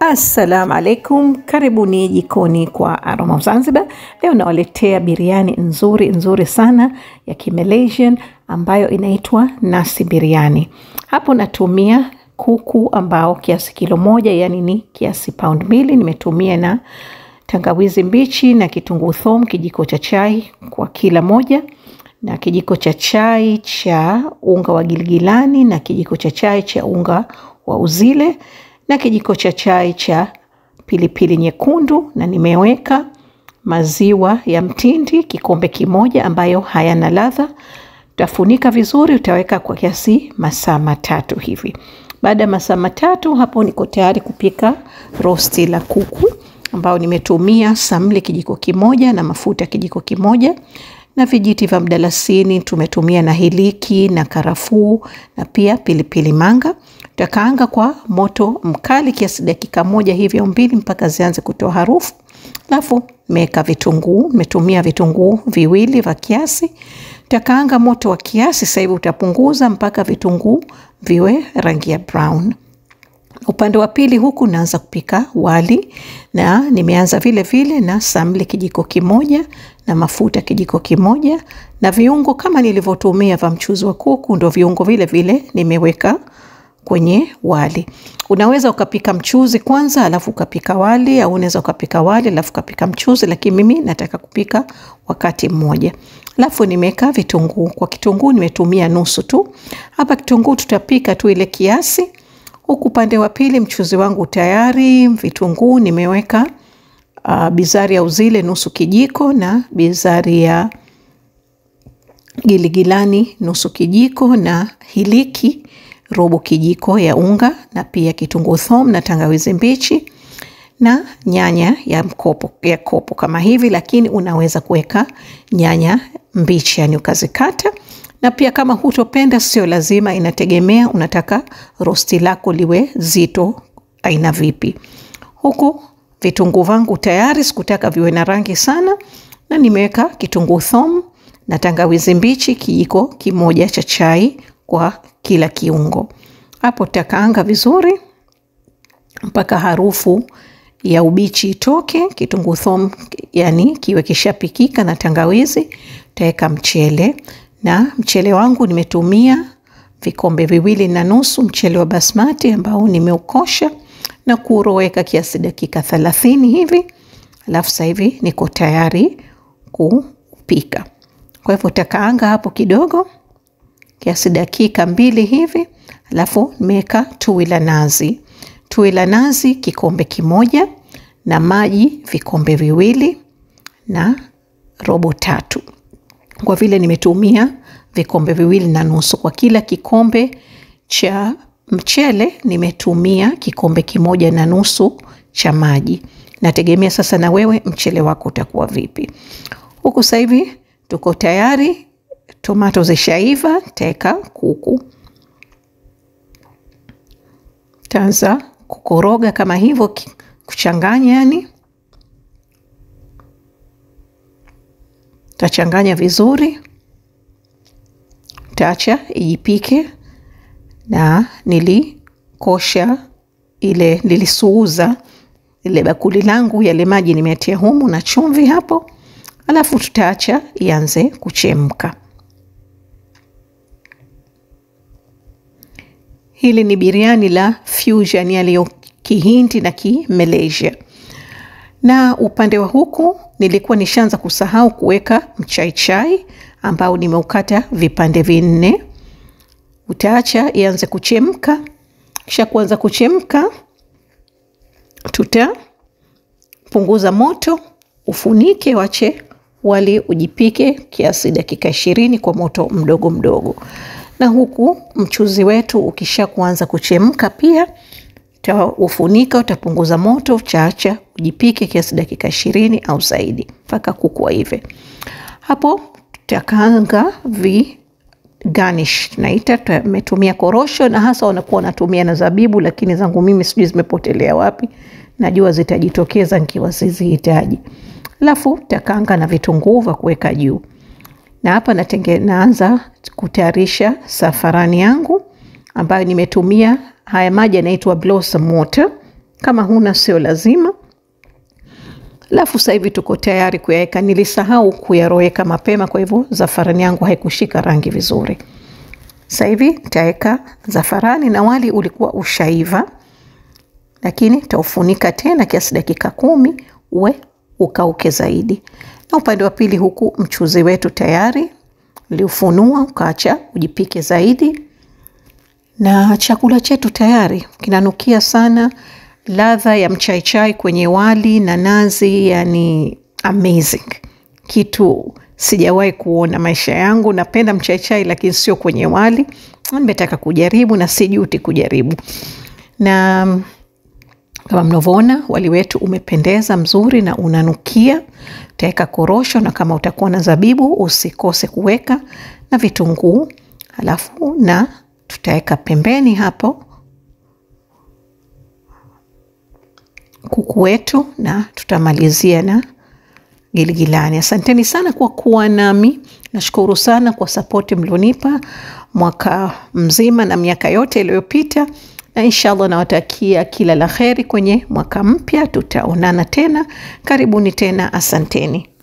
Assalamu alaikum, karibuni jikoni kwa Aroma of Zanzibar. Leo nawaletea biriani nzuri nzuri sana ya Kimalaysian ambayo inaitwa nasi biriani. Hapo natumia kuku ambao kiasi kilo moja, yani ni kiasi pound mbili. Nimetumia na tangawizi mbichi na kitunguu thomu kijiko cha chai kwa kila moja na kijiko cha chai cha unga wa giligilani na kijiko cha chai cha unga wa uzile na kijiko cha chai cha pilipili nyekundu, na nimeweka maziwa ya mtindi kikombe kimoja ambayo hayana ladha. Utafunika vizuri, utaweka kwa kiasi masaa matatu hivi. Baada ya masaa matatu, hapo niko tayari kupika rosti la kuku ambao nimetumia samli kijiko kimoja na mafuta kijiko kimoja na vijiti vya mdalasini tumetumia na hiliki na karafuu na pia pilipili manga. Tutakaanga kwa moto mkali kiasi dakika moja hivi au mbili mpaka zianze kutoa harufu. Alafu meweka vitunguu, nimetumia vitunguu viwili vya kiasi. Tutakaanga moto wa kiasi, sasa hivi utapunguza mpaka vitunguu viwe rangi ya brown. Upande wa pili huku naanza kupika wali na nimeanza vile vile na samli kijiko kimoja na mafuta kijiko kimoja na viungo kama nilivyotumia vya mchuzi wa kuku, ndo viungo vile vile nimeweka kwenye wali. Unaweza ukapika mchuzi kwanza alafu ukapika wali, au unaweza ukapika wali alafu ukapika mchuzi, lakini mimi nataka kupika wakati mmoja. Alafu nimeweka vitunguu. Kwa kitunguu nimetumia nusu tu. Hapa kitunguu tutapika tu ile kiasi huku upande wa pili mchuzi wangu tayari. Vitunguu nimeweka uh, bizari ya uzile nusu kijiko na bizari ya giligilani nusu kijiko na hiliki robo kijiko ya unga na pia kitunguu thomu na tangawizi mbichi na nyanya ya mkopo, ya kopo kama hivi, lakini unaweza kuweka nyanya mbichi, yani ukazikata na pia kama hutopenda, sio lazima, inategemea unataka rosti lako liwe zito aina vipi. Huku vitunguu vangu tayari, sikutaka viwe na rangi sana, na nimeweka kitunguu thomu na tangawizi mbichi kijiko kimoja cha chai kwa kila kiungo. Hapo takaanga vizuri mpaka harufu ya ubichi itoke, kitunguu thomu yani kiwe kishapikika na tangawizi. Taweka mchele na mchele wangu nimetumia vikombe viwili na nusu mchele wa basmati ambao nimeukosha na kuroweka kiasi dakika thelathini hivi, alafu sasa hivi niko tayari kupika. Kwa hivyo takaanga hapo kidogo kiasi dakika mbili hivi, alafu nimeweka tui la nazi, tui la nazi kikombe kimoja na maji vikombe viwili na robo tatu kwa vile nimetumia vikombe viwili na nusu kwa kila kikombe cha mchele, nimetumia kikombe kimoja na nusu cha maji. Nategemea sasa na wewe mchele wako utakuwa vipi. Huku sasa hivi tuko tayari, tomato zishaiva, teka kuku, taanza kukoroga kama hivyo, kuchanganya yani tachanganya vizuri, tacha ijipike. Na nilikosha ile, nilisuuza ile bakuli langu, yale maji nimeatia humu na chumvi hapo, alafu tutaacha ianze kuchemka. Hili ni biriani la fusion, yaliyo Kihindi na Kimalaysia na upande wa huku nilikuwa nishaanza kusahau kuweka mchaichai ambao nimeukata vipande vinne. Utaacha ianze kuchemka, kisha kuanza kuchemka, tutapunguza moto, ufunike, wache wali ujipike kiasi dakika ishirini kwa moto mdogo mdogo. Na huku mchuzi wetu ukisha kuanza kuchemka pia ufunika utapunguza moto, utaacha ujipike kiasi dakika ishirini au zaidi mpaka kuku hivi. Hapo tutakaanga vi garnish naita, tumetumia korosho na hasa wanakuwa wanatumia na zabibu, lakini zangu mimi sijui zimepotelea wapi, najua zitajitokeza nikiwa sizihitaji. Alafu takaanga na vitunguu vya kuweka juu, na hapa natenge, naanza kutayarisha safarani yangu ambayo nimetumia haya maji yanaitwa blossom water kama huna sio lazima. Alafu sasa hivi tuko tayari kuyaweka. Nilisahau kuyaroweka mapema, kwa hivyo zafarani yangu haikushika rangi vizuri. Sasa hivi nitaweka zafarani na wali ulikuwa ushaiva, lakini taufunika tena kiasi dakika kumi uwe ukauke zaidi. Na upande wa pili huku mchuzi wetu tayari liufunua ukaacha ujipike zaidi, na chakula chetu tayari kinanukia sana. Ladha ya mchaichai kwenye wali na nazi, yani amazing, kitu sijawahi kuona maisha yangu. Napenda mchaichai lakini sio kwenye wali. Nimetaka kujaribu na sijuti kujaribu. Na kama mnavyoona wali wetu umependeza mzuri na unanukia. Utaweka korosho, na kama utakuwa na zabibu usikose kuweka na vitunguu, halafu na tutaweka pembeni hapo kuku wetu na tutamalizia na giligilani. Asanteni sana kwa kuwa nami. Nashukuru sana kwa sapoti mlionipa mwaka mzima na miaka yote iliyopita, na inshallah nawatakia kila la kheri kwenye mwaka mpya. Tutaonana tena, karibuni tena, asanteni.